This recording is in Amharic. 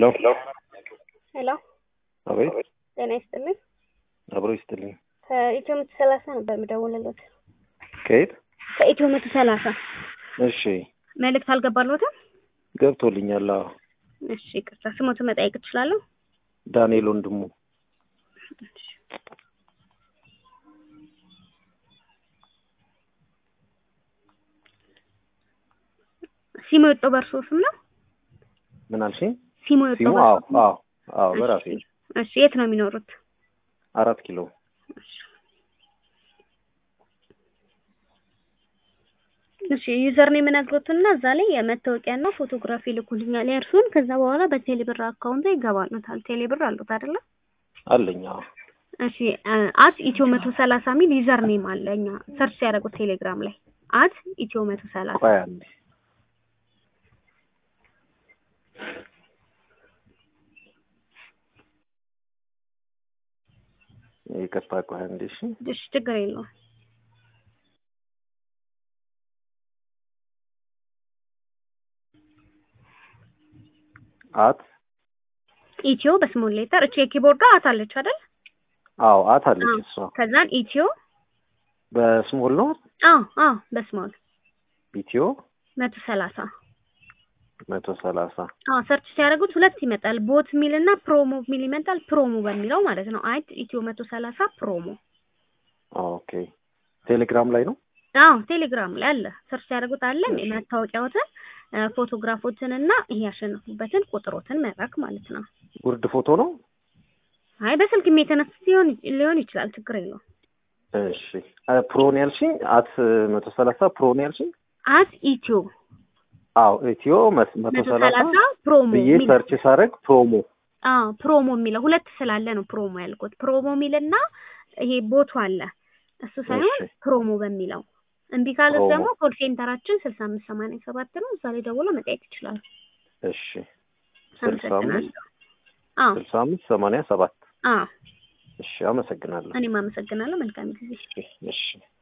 ሄሎ ሄሎ አቤት ጤና ይስጥልኝ። አብሮ ይስጥልኝ። ከኢትዮ መቶ ሰላሳ ነበር የምደውልለት። ከየት? ከኢትዮ መቶ ሰላሳ እሺ መልእክት አልገባልዎትም? ገብቶልኛል። አዎ እሺ ይቅርታ፣ ስሞትን መጠየቅ እችላለሁ? ዳንኤል ወንድሙ ሲሞ የወጣው በእርሶ ስም ነው? ምን አልሽኝ? ሲሞ የወጣው ሲሙ? በእርሶ አዎ ስም ነው? አዎ አዎ በራሴ እሺ፣ እሺ የት ነው የሚኖሩት? አራት ኪሎ እሺ ዩዘር ነው የምነግሮትና እዛ ላይ የመታወቂያና ፎቶግራፊ ልኩልኛል የእርሱን። ከዛ በኋላ በቴሌብር አካውንት ይገባሉታል። ቴሌብር አሉት አይደለ? አለኝ። አዎ እሺ አት ኢትዮ መቶ ሰላሳ ሚል ዩዘር ኔም አለ። እኛ ሰርች ያደረጉት ቴሌግራም ላይ አት ኢትዮ መቶ ሰላሳ ቆይ አንዴ ይቅርታ፣ ቆይ አንዴ እሺ። እሺ ችግር የለውም። አት ኢትዮ በስሞል ሌተር እቺ የኪቦርዷ አት አለች አይደል? አዎ አት አለች አዎ። እሷ ከዛን ኢትዮ በስሞል ነው። አዎ አዎ በስሞል ኢትዮ መቶ ሰላሳ መቶ ሰላሳ አዎ ሰርች ሲያደርጉት ሁለት ይመጣል። ቦት ሚል እና ፕሮሞ ሚል ይመጣል። ፕሮሞ በሚለው ማለት ነው። አት ኢትዮ መቶ ሰላሳ ፕሮሞ። ኦኬ። ቴሌግራም ላይ ነው። አዎ ቴሌግራም ላይ አለ። ሰርች ሲያደርጉት አለ መታወቂያዎትን፣ ፎቶግራፎትን እና ይሄ ያሸነፉበትን ቁጥሮትን መላክ ማለት ነው። ጉርድ ፎቶ ነው። አይ በስልክም የተነሳ ሲሆን ሊሆን ይችላል። ችግር የለውም። እሺ አ- ፕሮን ያልሽኝ አት መቶ ሰላሳ ፕሮን ያልሽኝ? አት ኢትዮ አዎ ኢትዮ መስ- መቶ መቶ ሰላሳ ሰላሳ ፕሮሞ ብዬ ሚል ሰርች ሳደርግ ፕሮሞ አዎ ፕሮሞ የሚለው ሁለት ስላለ ነው ፕሮሞ ያልኩት። ፕሮሞ ሚልና ይሄ ቦቱ አለ እሱ ሳይሆን እሺ። ፕሮሞ በሚለው እምቢ ካሉት ፕሮሞ። ደግሞ ኮል ሴንተራችን ስልሳ አምስት ሰማንያ ሰባት ነው። እዛ ላይ ደውሎ መጠየቅ ይችላሉ። እሺ ስልሳ አምስት አመሰግናለሁ። አዎ ስልሳ አምስት ሰማንያ ሰባት አዎ እሺ አመሰግናለሁ። እኔም አመሰግናለሁ። መልካም ጊዜ። እሺ እሺ